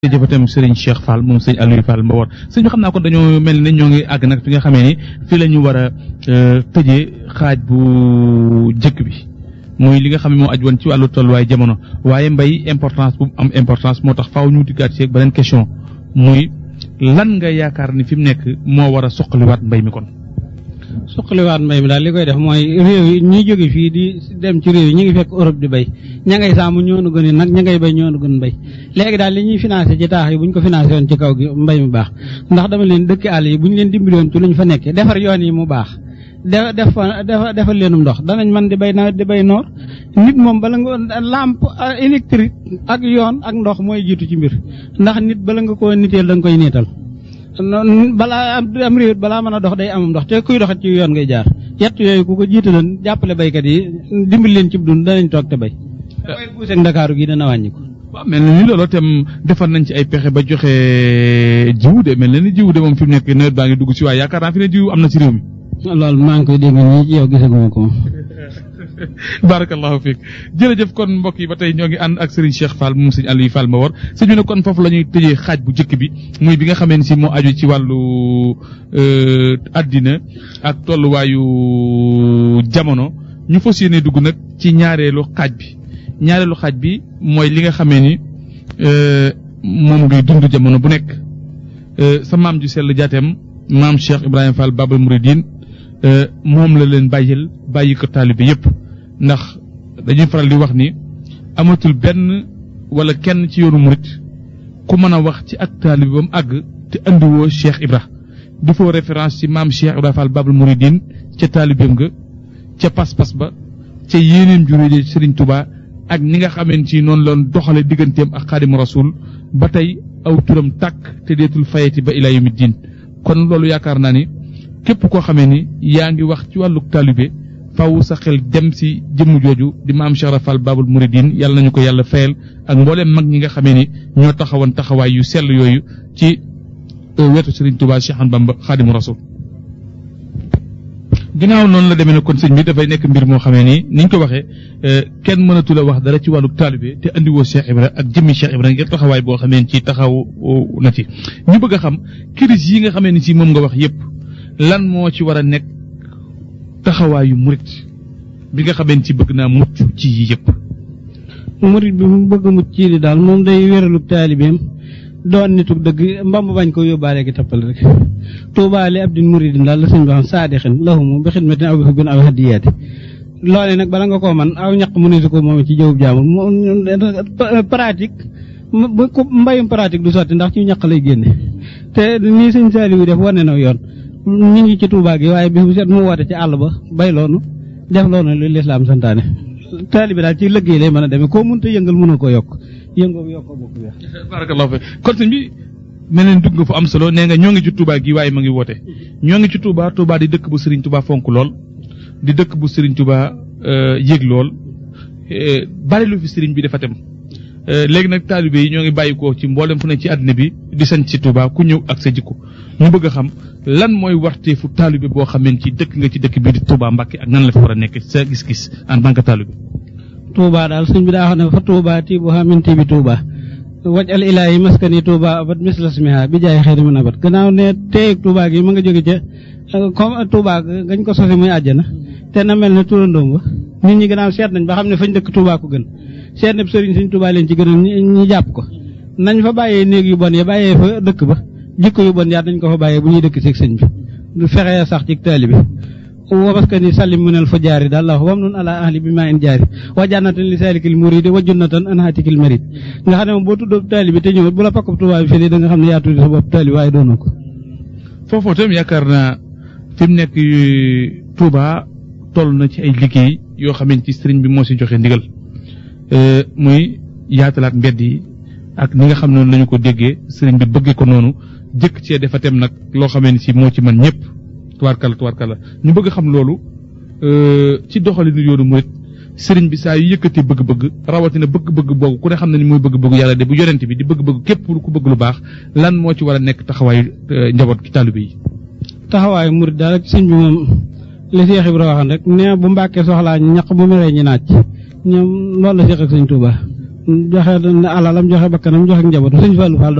jërëjëf itam Serigne Cheikh Fall moom sëñ Aliou Fall Mbawar sëñ bi xam naa kon dañoo mel ne ñoo ngi àgg nag fi nga xamee ni fii la ñu war a tëjee xaaj bu jëkk bi muy li nga xam ne moo aj woon ci wàllu tolluwaay jamono waaye mbay importance bu am importance moo tax faaw ñu dikkaat ci ak beneen question muy lan nga yaakaar ni fi mu nekk moo war a soqaliwaat mbay mi kon. suqaliwaat mbay mi daal li koy def mooy réew yi ñi jóge fii di dem ci réew yi ñu ngi fekk Europe di béy ña ngay sàmm ñoo nu gën nag ña ngay béy ñoo nu gën béy léegi daal li ñuy financé ci taax yi bu ñu ko financé woon ci kaw gi mbay mi baax ndax dama leen dëkki àll yi bu ñu leen dimbali woon ci lu ñu fa nekkee defar yoon yi mu baax def def fa defal leenum ndox danañ mën di béy nawet di béy noor nit moom bala nga lampe électrique ak yoon ak ndox mooy jiitu ci mbir ndax nit bala nga koo niteel da nga koy niital balaa am réew balaa mën a dox day amam ndox te kuy doxat ci yoon ngay jaar yett yooyu ku ko jiitaloon jàppale baykat yi dimbali leen ci dund danañ toog te bay waaye buuseeg ndakaaru gi dana wàññi ko waaw mel na ni loolu itam defar nañ ci ay pexe ba joxe jiwu de mel na ni jiwu de moom fi mu nekk nawet baa ngi dugg ci waaye yaakaar naa fi ne jiwu am na ci réew mi. loolu maa ngi koy dégg nii ci yow gisaguma ko barakallahu fiik jërëjëf kon mbokk yi ba tey ñoo ngi ànd ak Serigne Cheikh Fall moom sëñ Aliou Fall Mbawar sëñ bi ne kon foofu la ñuy tëjee xaaj bu njëkk bi muy bi nga xamee ne si moo aju ci wàllu àddina ak tolluwaayu jamono ñu fas yéene dugg nag ci ñaareelu xaaj bi ñaareelu xaaj bi mooy li nga xamee ni moom ngay dund jamono bu nekk sa maam ju sell jaateem maam Cheikh Ibrahima Fall Babal Mouridine moom la leen bàyyil bàyyi ko taalibe yépp ndax dañuy faral di wax ni amatul benn wala kenn ci yoonu murit ku mën a wax ci ak taalibe ba mu àgg te andiwoo Cheikh Ibra di foo référence ci maam Cheikh Ibrahima Fall Babal Mouridine ca taalibeem ga ca pas-pas ba ca yéeneem juré Serigne Touba ak ni nga xameen ci noonu loon doxale digganteem ak Xaadimu Rasuul ba tey aw turam tàkk te deetul fayeti ba ilaa yawmi diin kon loolu yaakaar naa ni képp koo xamee ni yaa ngi wax ci wàllu taalibe faw sa xel dem si jëmm jooju di maam Cheikh Rafal Babul Mouridine yàlla nañu ko yàlla fayal ak mbooleem mag ñi nga xamee ni ñoo taxawoon taxawaay yu sell yooyu ci wetu Serigne Touba Cheikh Ahmadou Bamba Xaadimu Rasul ginnaaw noonu la demee ne kon sëñ bi dafay nekk mbir moo xamee ni niñ ko waxee kenn mënatu la wax dara ci wàllu taalibe te andiwoo Cheikh Ibra ak jëmmi Cheikh Ibra ngir taxawaay boo xamee ci taxaw na ci ñu bëgg a xam crise yi nga xamee ni si moom nga wax yépp lan moo ci war a nekk taxawaayu murit bi nga xamee ci bëgg naa mucc ci yi yëpp. murit bi mu bëgg mucc ci li daal moom day wéralug taalibeem doon nitug dëgg mbamb bañ ko yóbbaale gi tappal rek tuubaali abdin muridin daal la sëñ bi xam saadixin lahumu bi xidmatin aw bi xubbin aw hadiyaati loole nag bala nga koo man aw ñaq mu ne su ko moom ci jëwub jaamul pratique bu ko mbayum pratique du sotti ndax ci ñaq lay génne te nii sëñ Saaliwu def wane na yoon ñu ngi ci Tuubaa gi waaye bis bu set mu woote ci àll ba bay loonu def loonu lu lislaam santaane taalibi daal ci liggéey lay mën a demee koo mënta yëngal mënoo ko yokk yëngoo yokkoo bokk weex barakallahu fi kon sëñ bi mel ne dugg nga fu am solo nee nga ñoo ngi ci Tuubaa gi waaye ma ngi woote ñoo ngi ci Tuubaa Tuubaa di dëkk bu Serigne Touba fonk lool di dëkk bu Serigne Touba yëg lool bari lu fi Serigne bi dafa tem léegi nag taalibe yi ñoo ngi bàyyi ko ci mboolem fu ne ci àddina bi di sañ ci Touba ku ñëw ak sa jikko ñu bëgg a xam lan mooy warteefu taalibe boo xamee ci dëkk nga ci dëkk bii di Touba Mbacke ak nan la fi war a nekk sa gis-gis en tant que taalibe. Touba daal sëñ bi daa wax ne fa Touba tii bu xamin tii bi Touba waj al ilaahi maskani Touba abat mislasmiha bi jaay xëy na abat gannaaw ne teeg Touba gi ma nga jóge ca comme Touba gañ ko sosi muy àjjana te na mel ne turandoom ba nit ñi gannaaw seet nañ ba xam ne fañ dëkk Touba ko gën seet ne sëriñ sëñ Touba leen ci gën ñi jàpp ko nañ fa bàyyee néeg yu bon ya bàyyee fa dëkk ba jikko yu bon yaa dañ ko fa bàyyee bu ñuy dëkk ci sëñ bi du fexe sax ci taalibe wa maskani sallim minal fa jaari daal la wax wam nun ala ahli bi maa in jaari wa jannatan li salikil muridi wa junnatan an hatikil marid nga xam ne moom boo tuddoo taalibe te ñëwut bu la pakkub Touba bi fii da nga xam ne yaa tuddi sa bopp taalibe waaye doonoo ko foofoo tam yaakaar naa fi mu nekk Touba toll na ci ay liggéey yoo xamante ci sëriñ bi moo si joxe ndigal muy yaatalaat mbedd yi ak ni nga xam noonu lañu ko déggee sëriñ bi bëggee ko noonu jëkk cee dafa tem nag loo xamee ni si moo ci man ñëpp tubaarkalla tubaarkalla ñu bëgg xam loolu ci doxalinu yoonu murit sëriñ bi saa yu yëkkatee bëgg-bëgg rawatina bëgg-bëgg boobu ku ne xam na ni mooy bëgg-bëgg yàlla de bu yonent bi di bëgg-bëgg képp ku bëgg lu baax lan moo ci war a nekk taxawaayu njaboot ki taalibe yi. taxawaayu murit daal ak sëñ bi moom li Cheikh Ibra waxoon rek nee bu Mbàkke soxlaa ñaq bu meree ñi naaj ñoom loolu la Cheikh ak sëñ Touba joxe alalam joxe bakkanam joxe njabootam sëñ Fallou Fall